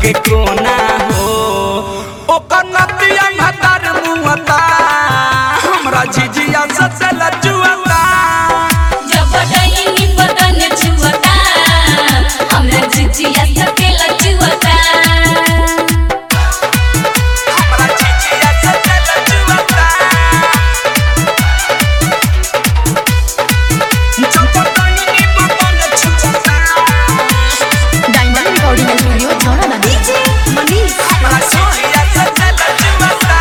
के कोना हो ओकर नतिया भतार मुअता हमरा झिझिया सचल जुअता जब डईनी बदन छुअता हमरा जिजिया सकेला छुअता हमरा झिझिया सचल जुअता जब डईनी बदन छुअता डायमंड रिकॉर्डिंग स्टूडियो छौड़ा डीजे मनीष हमरा झिझिया सचल जुअता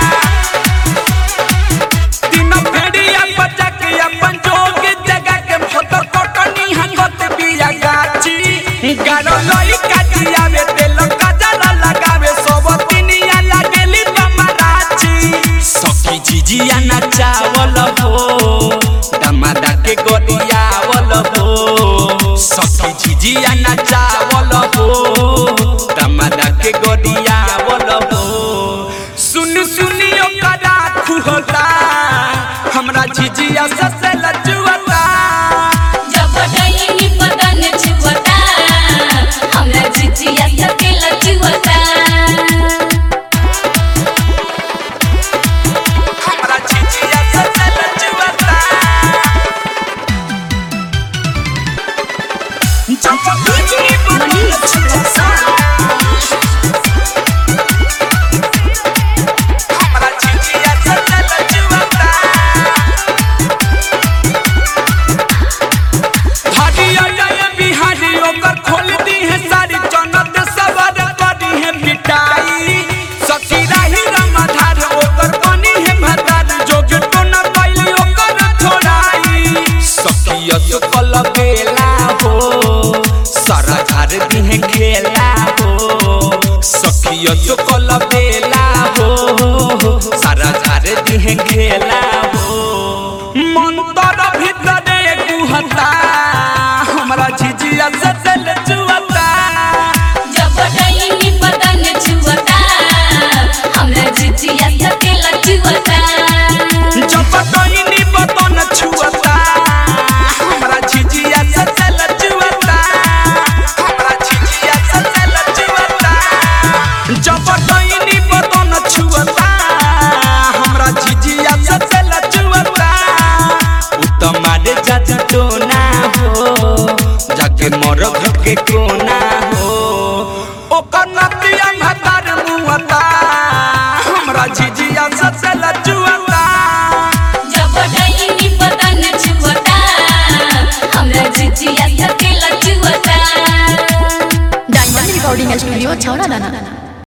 तीन भेड़िया बजा के अपन जोग जगा के फोटो कटनी हंगत बिया गाची गारो लई काटी आवे तेल काजल लगावे सब तिनिया लागेली बमराची सखी झिझिया नचावल हो दमादा के गोदियावल हो सखी झिझिया नचावल हो दमादा के गोदियावल हो सुन सुनियो करा खुहता हमरा झिझिया ससे लजुअता जब डईनी बदन छुअता हमरा जिजिया सकेला छुअता हमरा झिझिया ससे लजुअता जब डीजे मनीष हमरा झिझिया ससे लजुअता हरिया जय बिहारी ओकर खोल दी है सारी जन्नत सबर करी है मिटाई सखी राही रमाधार ओकर बनी है भतार जोग तो न कैली ओकर छोड़ाई सखी असकल बेला हो सारा झार दी है खेला हो सखी असकल बेला हो सारा झार दी है खेला हो मंतर भीतरे गुहता हमरा झिझिया से दिल जुअता जब डईनी बदन छुअता हमरा जिजिया सकेला छुअता जब डईनी बदन छुअता हमरा झिझिया से दिल जुअता हमरा झिझिया से दिल जुअता जब डईनी बदन छुअता हमरा झिझिया से दिल जुअता उतमारे जात टोना हो जाके मोर घर के कोना हो ओकर नतिया भतार मुअता हमरा झिझिया से लजुअता जब डईनी बदन छुअता हमरा जिजिया सकेला छुअता डायमंड रिकॉर्डिंग स्टूडियो छौड़ा